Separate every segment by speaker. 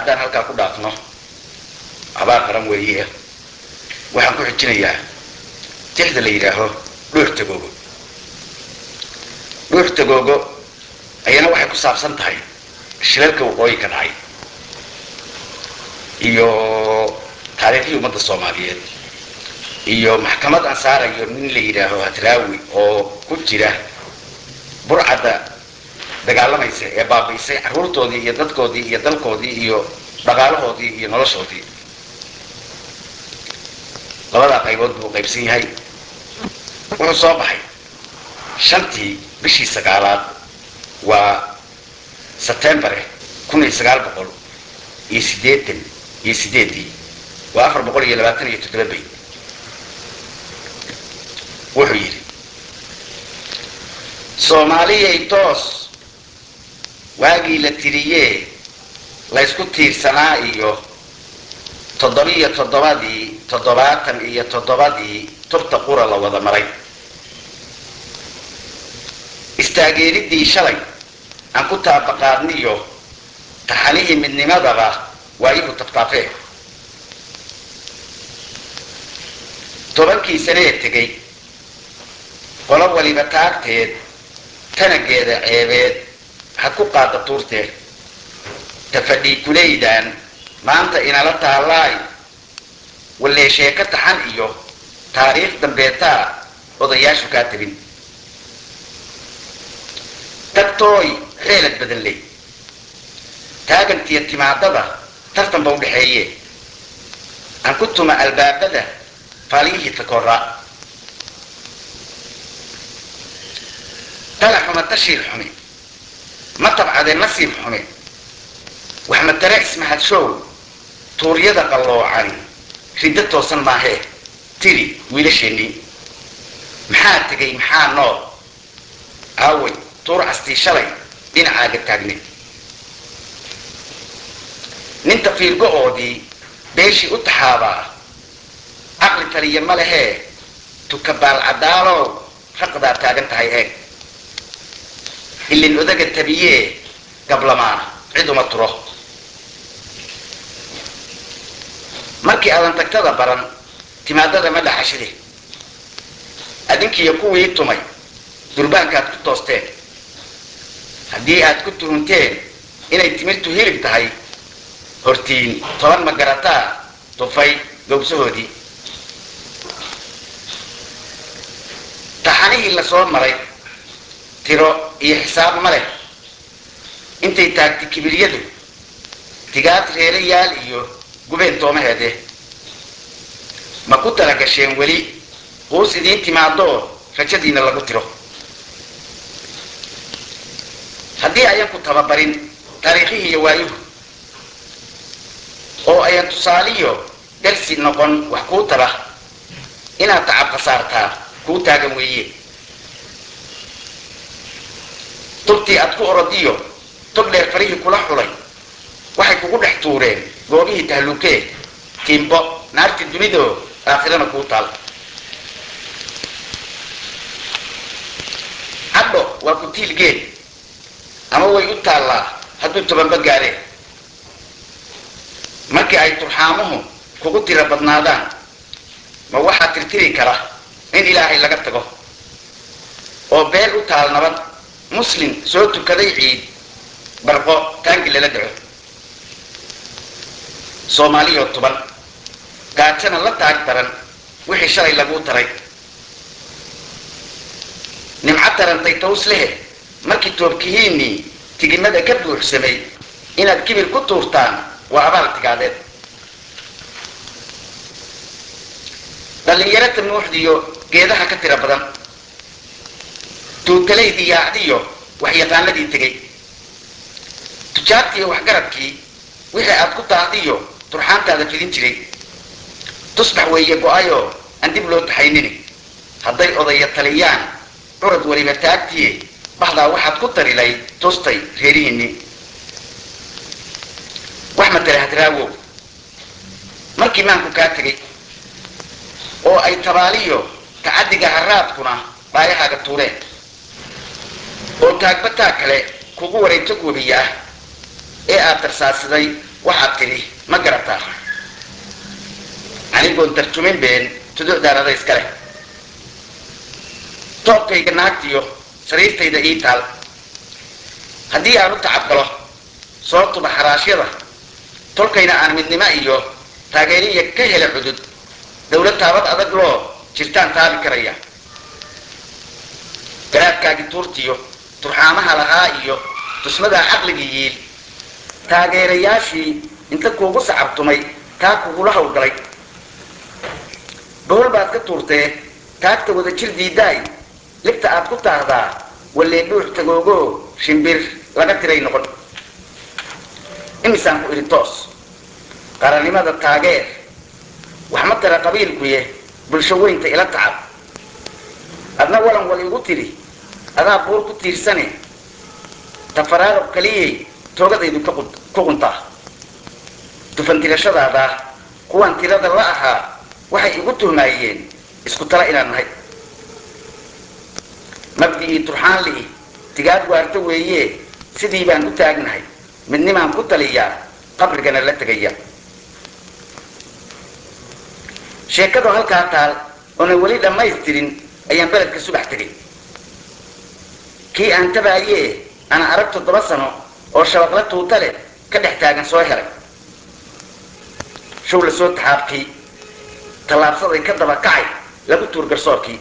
Speaker 1: haddaan halkaa ku dhaafno abaar qaran weeye waxaan ku xijinayaa tixda la yidhaaho dhuux tagoogo dhuux tagoogo ayana waxay ku saabsan tahay shilalka waqooyi ka dhacay iyo taariikhdii ummadda soomaaliyeed iyo maxkamad aan saarayo nin la yidhaaho hadraawi oo ku jira burcadda dagaalamaysa ee baabi'isay carruurtoodii iyo dadkoodii iyo dalkoodii iyo dhaqaalahoodii iyo noloshoodii labadaa qaybood buu qaybsan yahay wuxuu soo baxay shantii bishii sagaalaad waa sebtembare kun iyo sagaal boqol iyo siddeetan iyo sideedii waa afar boqol iyo labaatan iyo toddoba bay wuxuu yidhi soomaaliyay toos waagii la tiriyee laysku tiirsanaa iyo toddobiyo toddobadii toddobaatan iyo toddobadii tubta qura la wada maray istaageeriddii shalay aan ku taabaqaadniyo taxanihii midnimadaba waa igu tabtaafee tobankii sanee tegay qolo waliba taagteed tanageeda ceebeed had ku qaada tuurteed tafadhii kuleydaan maanta inala taallaay wallee sheeko taxan iyo taariikh dambeetaa odayaashu kaa tabin tagtooy reelad badan ley taagantiya timaadada tartanba u dhexeeye aan ku tuma albaabada faaliyihii takoraa tala xuma tashiil xumi ma tabcade nasiib xume wax matare ismahadshow tuuryada qalloocani riddo toosan maahee tiri wiilasheennii maxaa tegay maxaa nool aaway tuur castii shalay dhinacaaga taagneed ninta fiirgo-oodii beeshii u taxaabaa caqli taliya ma lehee tukabaal caddaalow raqdaa taagan tahay eeg ilin odaga tabiyee gablamaana cid uma turo markii aadan tagtada baran timaadada ma dhaxashide adinkiiyo kuwii tumay durbaankaad ku toosteen haddii aad ku tuhunteen inay timirtu hilib tahay hortiin toban ma garataa tufay gowsahoodii taxanihii la soo maray tiro iyo xisaab ma leh intay taagtay kibiryadu tigaad reerayaal iyo gubeen toomaheede ma ku talagasheen weli quus idiin timaadoo rajadiina lagu tiro haddii ayan ku tababarin taariikhihii iyo waayuhu oo ayan tusaaliyo darsi noqon wax kuu tara inaad tacab khasaartaa kuu taagan weeye tubtii aad ku orodiyo tog dheer farihii kula xulay waxay kugu dhex tuureen goobihii tahluukee tiimbo naarti dunidoo aakhirana kuu taal cadho waa ku tiilgeed ama way u taallaa hadduu tobanba gaadheen markii ay turxaamuhu kugu tira badnaadaan ma waxaa tirtiri kara in ilaahay laga tago oo beel u taal nabad muslim soo tukaday ciid barqo taangi lala dhaco soomaaliyoo tuban gaajana la taag daran wixii shalay laguu taray nimco tarantay taws lehe markii toobkihiinnii tigimada ka buuxsamay inaad kibir ku tuurtaan waa abaal tigaadeed dhallinyaro tamuuxdiyo geedaha ka tira badan tuugalaydii yaacdiyo waxyaqaanadii tegay tujaartiiyo waxgaradkii wixii aad ku taahdiyo turxaantaada fidin jiray tusbax weeye go-ayoo aan dib loo taxaynini hadday odaya taliyaan curad weliba taagtiye bahdaa waxaad ku tarilay tustay reerihiinni wax matale hadraawow markii maanku kaa tegay oo ay tabaaliyo tacaddiga haraadkuna dhaayahaaga tuureen oo taagbataa kale kugu wareegto goobiya ah ee aad tarsaasiday waxaad tidhi ma garataa anigoon tarjumin been tuducdaanada iska leh toobkayga naagtiyo sariirtayda ii taal haddii aan u tacabgalo soo tuba xaraashyada tolkayna aan midnimo iyo taageeriya ka hela cudud dawlad taabad adag loo jirtaan taabi karaya garaadkaagii tuurtiyo turxaamaha lahaa iyo tusmadaa caqligii yiil taageerayaashii inta kuugu sacabtumay taa kugula hawlgalay bohol baad ka tuurtee taagta wada jir diidaay libta aad ku taahdaa wallee dhuux tagoogo shimbir laga tiray noqon imisaan ku idhi toos qarannimada taageer wax ma tara qabiilkuye bulsho weynta ila tacab adna walan wal igu tidhi adaa buur ku tiirsane tafaraaruq kaliyay toogadaydu ku quntaa dufantirashadaada kuwaan tirada la ahaa waxay igu tuhmaayeen isku tala inaan nahay mabdi'ii turxaanli'i tigaad waarta weeye sidii baan u taagnahay midnimaan ku taliyaa qabrigana la tegaya sheekadu halkaa taal oona weli dhammaystirin ayaan beledka subax tegay kii aan tabaayee ana arag toddoba sano oo shabaqla tuuta leh ka dhex taagan soo helay show la soo taxaabkii tallaabsaday ka daba kacay lagu tuur garsoorkii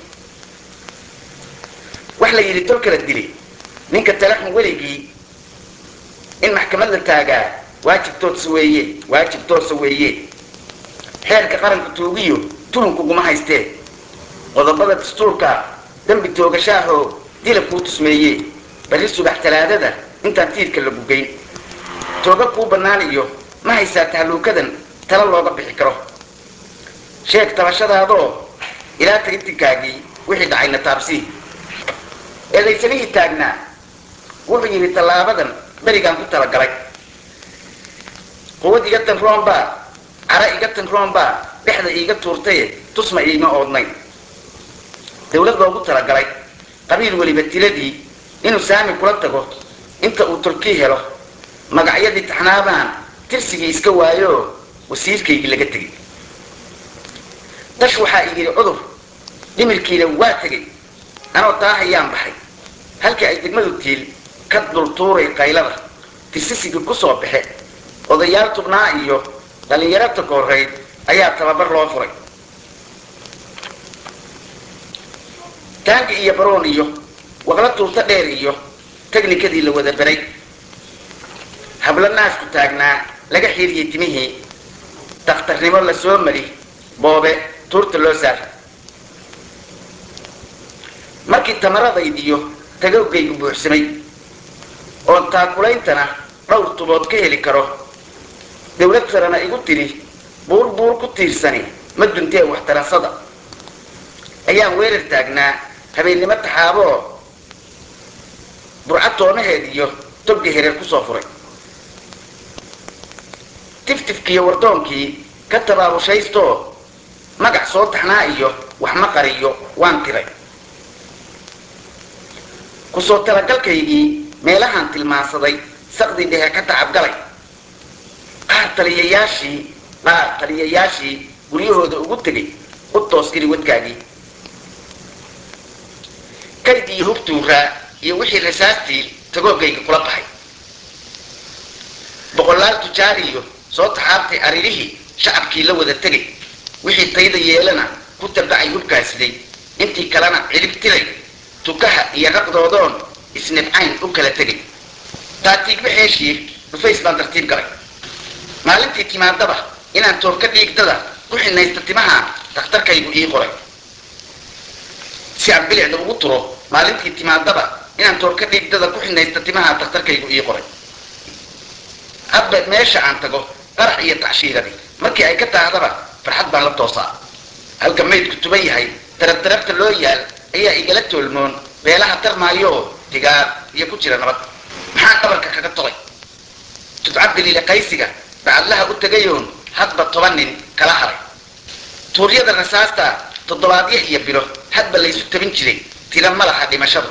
Speaker 1: wax la yidhi tol kala dili ninka talaxun weligii in maxkamad la taagaa waajib toodsa weeye waajib toodsa weeye xeerka qaranka tuugiyo tuhunkuguma haystee qodobada dastuurka dembi toogashaahoo dila kuu tusmeeye barri subax talaadada intaan tiirka la gugayn tooga kuu bannaan iyo ma haysaa tahluukadan tala looga bixi karo sheeg tabashadaadoo ilaa tagitinkaagii wixii dhacayna taabsii eedaysanihii taagnaa wuxuu yidhi tallaabadan berigaan ku talagalay quwad iga tan roonbaa cara iga tan roonbaa dhexda iiga tuurtaye tusma iima oodnayn dawlad loogu talagalay qabiil weliba tiradii inuu saami kula tago inta uu tolkii helo magacyadii taxnaabaan tirsigii iska waayo wasiirkaygii laga tegay dash waxaa iyidhi cudur dhimirkiina waa tegay anoo taahayaan baxay halkii ay degmadu tiil ka dultuuray qaylada tirsisigii ku soo baxe odayaal tubnaa iyo dhallinyaro takoorrayd ayaa tababar loo furay taangi iyo baroon iyo waqla tuurta dheer iyo teknikadii la wada beray hablo naasku taagnaa laga xiiriyey timihii dakhtarnimo la soo mari boobe tuurta loo saar markii tamaradaydiyo tagawgaygu buuxsamay oon taakulaintana dhowr tubood ka heli karo dawlad sarana igu tidhi buur buur ku tiirsani ma duntee waxtarasada ayaan weerar taagnaa habeennimo taxaaboo burca toonaheed iyo togga hereer ku soo furay tiftifkiiyo wardoonkii ka tabaabushaystooo magac soo taxnaa iyo wax ma qariyo waan tiray kusoo talagalkaygii meelahaan tilmaansaday saqdii dhehe ka tacabgalay qaar taliyayaashii qaar taliyayaashii guryahooda ugu tegay u tooskiri wadkaagii kayd iyo hubtuuraa iyo wixii rasaastii tagoogayga kula baxay boqolaal tujaariyo soo taxaabtay aririhii shacabkii la wada tegay wixii tayda yeelana ku tabacay hubkaasiday intii kalena cilib tiray tukaha iyo raqdoodoon isnibcayn u kala tegay taatiigba xeeshii dhufays baan tartiib galay maalintii timaadaba inaan toorka dhiigdada ku xinaysta timaha dakhtarkaygu ii qoray si aan bilicda ugu turo maalintii timaadaba inaan toorka dhiigdada ku xinaysta timaha dakhtarkaygu ii qoray hadba meesha aan tago qarax iyo tacshiiradii markii ay ka taahdaba farxad baan la toosaa halka maydku tuban yahay darabdarabta loo yaal ayaa igala toolmoon beelaha tarmaayooo tigaar iyo ku jira nabad maxaa dhabarka kaga tolay tudcabdaliile qaysiga bacadlaha u tegayoon hadba toban nin kala haray tuuryada rasaasta toddobaadyo iyo bilo hadba laysu tabin jiray tira ma laha dhimashadu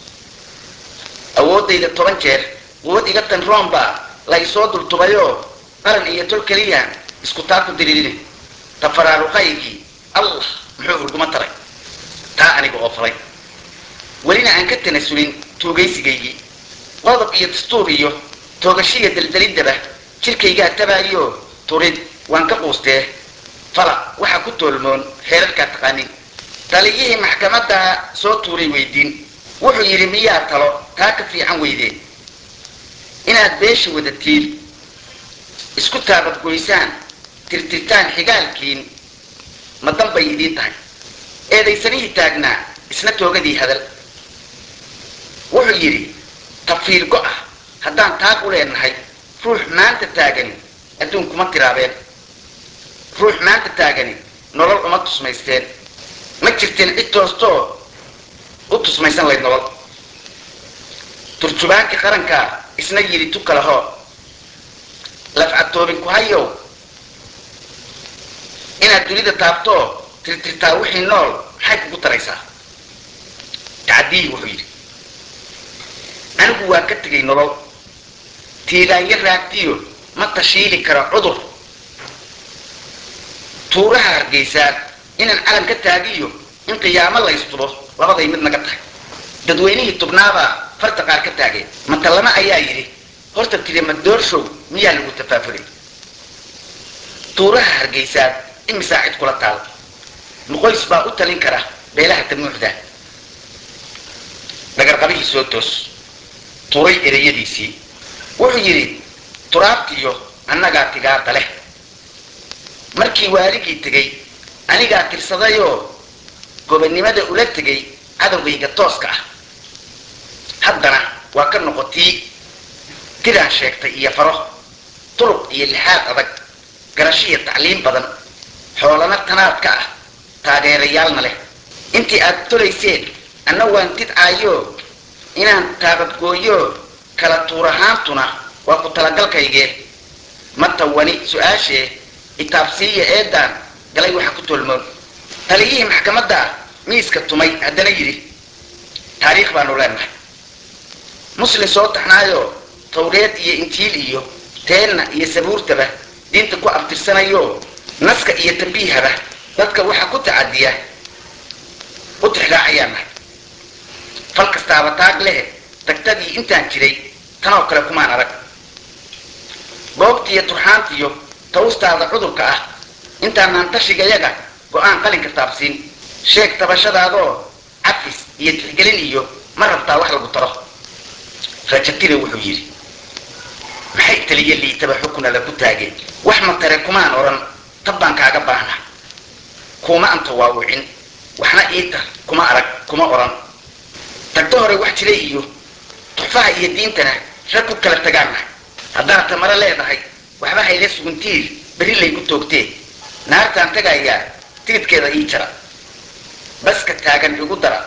Speaker 1: awooddayda toban jeer quwad iga tan room baa la ysoo dultubayoo qaran iyo tol keliya isku taa ku diriirine tafaraaruqaygii allah muxuu urguma taray taa aniga oo falay welina aan ka tanasulin tuugaysigaygii qodob iyo dastuur iyo toogashiya daldalidaba jirkaygaa tabaayo turid waan ka quustee fala waxaa ku toolmoon heerarkaa taqaanin taliyihii maxkamaddaa soo tuuray weydiin wuxuu yidhi miyaa talo taa ka fiican weydeen inaad beesha wadatiin isku taabadgoysaan tirtirtaan xigaalkiin ma danbay idiin tahay eedaysanihii taagnaa isna toogadii hadal wuxuu yidhi tafiir go-ah haddaan taag u leenahay ruux maanta taagani adduun kuma tiraabeen ruux maanta taagani nolol uma tusmaysteen ma jirteen cid toostoo u tusmaysan layd nolol turjubaankii qarankaa isna yidhi tu kale hoo lafcatoobin ku hayow inaad dunida taabtoo tirtirtaa wixii nool maxay kugu taraysaa tacadiyi wuxuu yidhi anigu waa ka tegay nolol tiigaanyo raagtiyo ma tashiili kara cudur tuuraha hargeysaa inaan calan ka taagiyo in qiyaamo laystubo labaday mid naga tahay dadweynihii tubnaabaa farta qaar ka taageen matallama ayaa yidhi horta tiri madoorshow miyaa lagu tafaafulay tuuraha hargeysaad imisaa cid kula taal nuqoys baa u talin kara beelaha damuuxda dhagarqabihii soo toos turay ereyadiisii wuxuu yidhi turaabtiyo annagaa tigaada leh markii waaligii tegey anigaa tirsadayoo gobonnimada ula tegay cadowgayga tooska ah haddana waa ka noqotii tiraan sheegtay iyo faro turuq iyo lixaad adag garashiya tacliim badan xoolana tanaadka ah taageerayaalna leh intii aad tolayseen anna waan tidcaayo inaan taabadgooyo kala tuurahaantuna waa ku talagalkaygee ma tawani su-aashee itaabsiiya eedaan galay waxa ku tolmoon taliyihii maxkamadda miiska tumay haddana yidhi taariikh baanu leenahay muslim soo taxnaayo tawreed iyo injiil iyo teenna iyo sabuurtaba diinta ku abtirsanayo naska iyo tambiihaba dadka waxa ku tacadiya u tixraacayaan nahay fal kastaaba taag lehe tagtadii intaan jiray tanoo kale kumaan arag boogtiiyo turxaantiyo tawstaada cudurka ah intaanaan tashigayaga go-aan qalinka taabsiin sheeg tabashadaadoo cafis iyo tixgelin iyo ma rabtaa wax lagu taro rajatire wuxuu yidhi maxay taliya liitaba xukuna lagu taageen wax ma tare kumaan odhan tab baan kaaga baahna kuma anta waawicin waxna iita kuma arag kuma odhan tagto hore wax jira iyo tuxfaha iyo diintana rag ku kala tagaanna haddaad tamaro leedahay waxba hayla suguntiir berri laygu toogtee naartaan tagayaa tigidkeeda ii jara baska taagan igu dara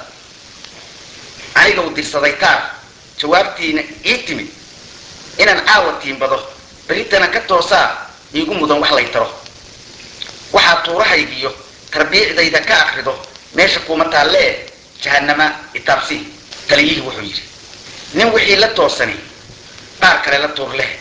Speaker 1: anigaw dirsaday taar jawaabtiina ii timid inaan caawa tiimbado berritana ka toosaa iigu mudan wax lay taro waxaa tuurahaygiyo tarbiicdayda ka akrido meesha kuuma taallee jahanama itaabsi taliyihii wuxuu yidhi nin wixii la toosani qaar kale la tuur leh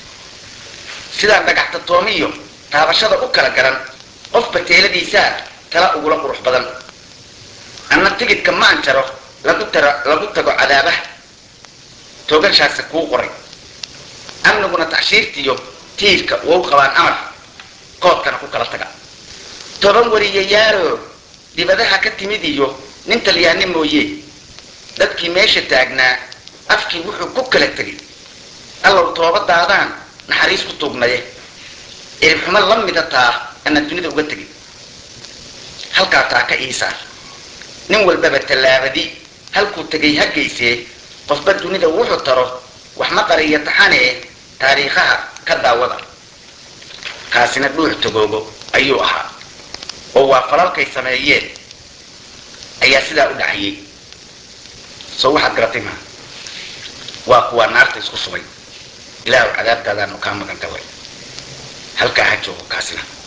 Speaker 1: sidaan dhagaxta toomiyo taabashada u kala garan qofba teeladiisaa tala ugula qurux badan anna tigidka maan jaro lagu taro lagu tago cadaabaha toogashaasi kuu qoray amniguna tacshiirtiyo tiirka wou qabaan amar koodkana ku kala taga toban wariyayaalo dibadaha ka timid iyo nin talyaani mooye dadkii meesha taagnaa afkii wuxuu ku kala tegay allow toobadaadaan naxariis ku tuugnaye eribxumo la mida taa anaan dunida uga tegin halkaa taa ka iisaar nin walbaba tallaabadi halkuu tegay ha geysee qofba dunida wuxuu taro wax ma qariyo taxanee taariikhaha ka daawada kaasina dhuux tagoogo ayuu ahaa oo waa falalkay sameeyeen ayaa sidaa u dhacayay soo waxaad garatay maa waa kuwaa naarta isku subay ilaahu cadaabtaadaanu kaa magan galay halkaa ha joogo kaasina